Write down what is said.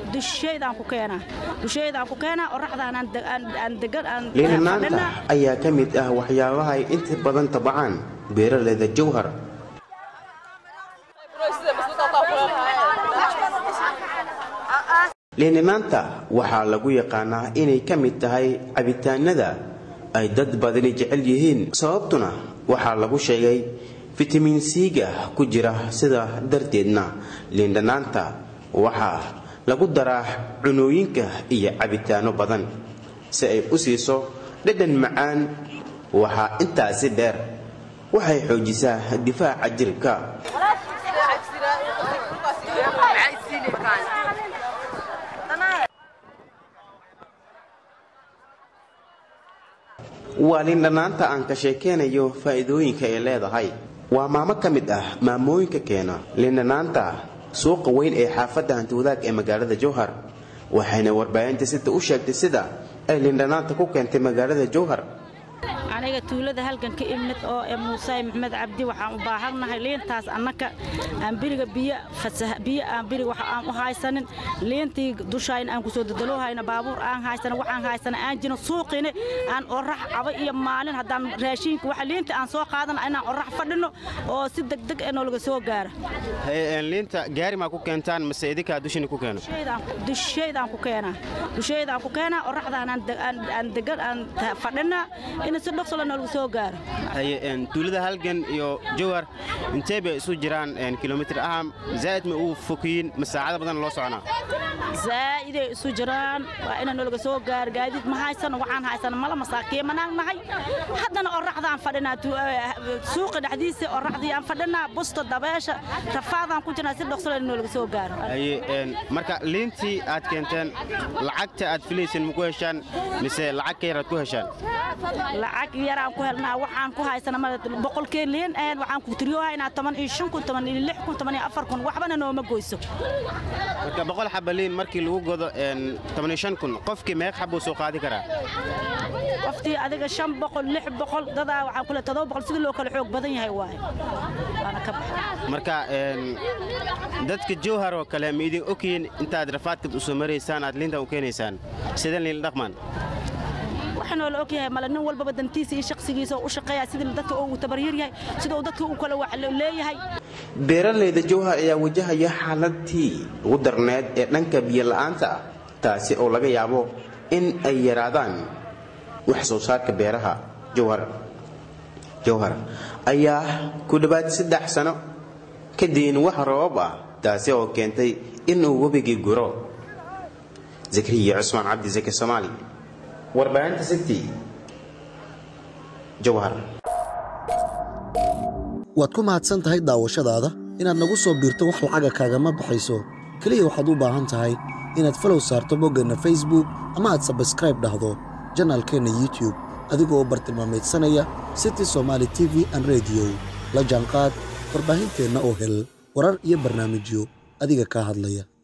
dusheydaan ku keenaa dusheydaan ku keenaa oraxdaan aan de- aan aan degan aan liinanaanta fadhinaa. ayaa ka mid ah waxyaabaha ay inta badan tabacaan beeraleyda jowhar liinanaanta waxaa lagu yaqaanaa inay ka mid tahay cabitaanada ay dad badani jecel yihiin sababtuna waxaa lagu sheegay fitamiin c-ga ku jira sida darteedna liindhanaanta waxaa lagu daraa cunooyinka iyo cabitaano badan si ay u siiso dhadhan macaan waxaa intaasi dheer waxay xoojisaa difaaca jirka waa liindhanaanta aan ka sheekeynayo faa'iidooyinka ay leedahay waa maamo ka mid ah maamooyinka keena liindhanaanta suuqa weyn ee xaafadda hantiwadaag ee magaalada jowhar waxayna warbaahinta sida u sheegtay sida ay liindhanaanta ku keentay magaalada jowhar aniga tuulada halgan ka imid oo ee muusay maxmed cabdi waxaan u baahannahay liintaas annaka aan biriga biyo fasah biyo aan biriga waxa aan u haysanin liintii dushayn aan kusoo dadaloohayna baabuur aan haysanin waxaan haysana aan jirin suuqina aan orax caba iyo maalin haddaan raashinka waxa liinta aan soo qaadana inaan orax fadhino oo si degdeg ee noolaga soo gaara liinta gaari maa ku keentaan mase idinkaa dushini ku keeno dusheydaan ku keenaa dusheydaan ku keenaa oraxdaan aan de- aan aan degan aan ta- fadhinaa in si dhaqsolo noolaga soo gaaro tuulada halgan iyo jowhar intee bay isu jiraan kilomitir aham zaa'id ma uu fokiyin ma saacado badan loo soconaa zaa'iday isu jiraan waa ina noolaga soo gaaro gaadiid ma haysano waxaan haysana mala masaakiimanaan nahay haddana oraxdaan fadhinaa tu- eh, suuqa dhexdiisa oraxdii aan fadhinaa busta dabeesha rafaadaan ku jirnaa si dhaqsolo in noolaga soo gaaro haye een, marka liintii aad keenteen lacagta aad filaysin ma ku heshaan mise lacag ka yar aad ku heshaan lacag yaraan ku helnaa waxaan ku haysana ma boqolkeen liin ahayd waxaan ku tiriyoohaynaa toban iyo shan kun toban iyo lix kun toban iyo afar kun waxbana nooma goyso marka boqol xaba liin markii lagu godo een, toban iyo shan kun qofkii meeq xabuu soo qaadi karaa qoftii adiga shan boqol lix boqol dadaa waxaan kule todoba boqol sidii loo kala xoog badan yahay waaye waana ka baxay marka een, dadka jowhar oo kale ma idin ogyihiin intaad rafaadkad u soo maraysaan aad liintan u keenaysaan sideen liin dhaqmaan waxaanoo la og yahay male nin walbaba dantiisa iyo shaqsigiisa oo u shaqeeya sidii dadka uu tabaryar yahay sida uu dadka uu kale wax leeyahay beeraleyda jowhar ayaa wajahaya xaaladtii ugu darneed ee dhanka biyola'aanta ah taasi oo laga yaabo in ay yaraadaan wax soo saarka beeraha jowhar jowhar ayaa ku dhowaad saddex sano ka diin wax roobab ah taasi oo keentay inuu webigii guro zakariya cusmaan cabdi zaki soomaali warbaahinta city jowhar waad ku mahadsan tahay daawashadaada inaad nagu soo biirto wax lacaga kaagama baxayso keliya waxaad u baahan tahay inaad falow saarto boggeenna facebook ama aad sabskraib dhahdo janaalkeenna youtube adigoo bartilmaameedsanaya city somaali t v an rediyo la jaanqaad warbaahinteenna oo hel warar iyo barnaamijyo adiga kaa hadlaya